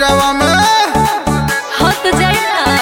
कॉलेजवा में हाँ तो जाए ना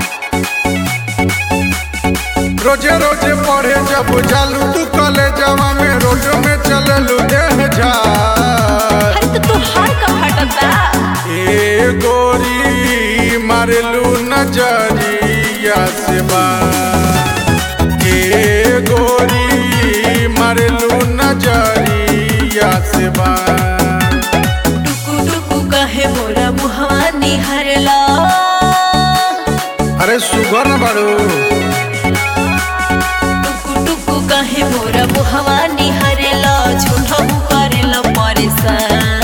रोजे रोजे पढ़े जब जालू तू कॉलेजवा में रोड में चललू देह जा अरे तो तू हार का फाटत बा ए गोरी मारलू नजरिया से बार ए गोरी मारलू नजरिया से बार टुकु टुकु कहे मोरा मुहवा निहरला अरे सुगर न बाड़ू टुकु टुकु कहे मोरा मुहवा निहरला झूठा हु करेला परेशान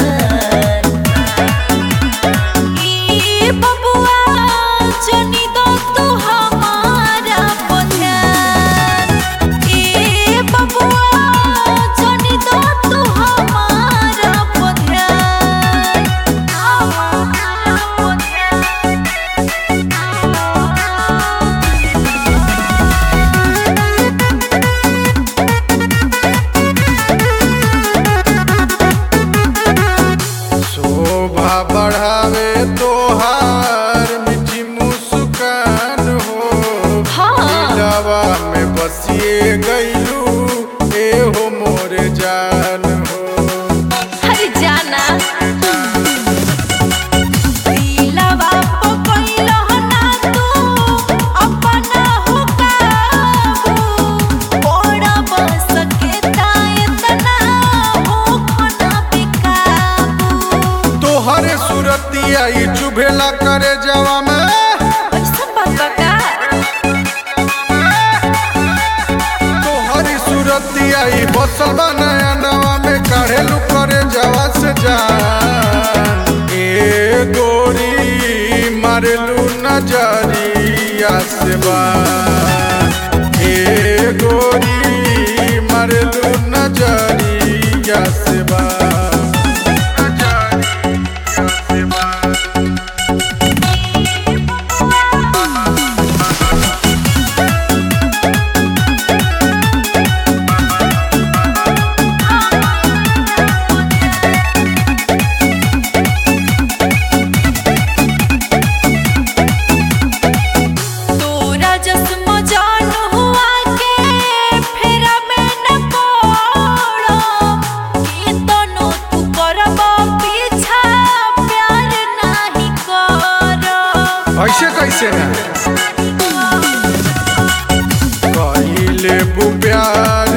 ई बबुआ जनी दो तू हमारा पठान ई बबुआ जनी दो तू हमारा पठान हमारा पठान शोभा बढ़ावे तोहार मीठी मुस्कान हो हाँ। दिलवा में बसिए गईलू ए हो मोर जान हो हर जाना दिलवा पो कइलो ना तू अपना हो काबू बड़ा बस के ताए तना हो खना बेकाबू तोहरे सूरतिया ई चुभेला करे जवा में ऐसा बात बा तोहरी सूरतिया ई बसल बा नया नवा में काढ़ेलू करे जवा से जान ए गोरी मारलू नजरिया से बान ए गोरी मारलू नजरिया से बान नजरिया से बान तोरा जस्म जान हुआ के फेरा में न पड़ो ई तनो तू करब पीछा प्यार नाही करो ऐसे कैसे ना कहिले प्यार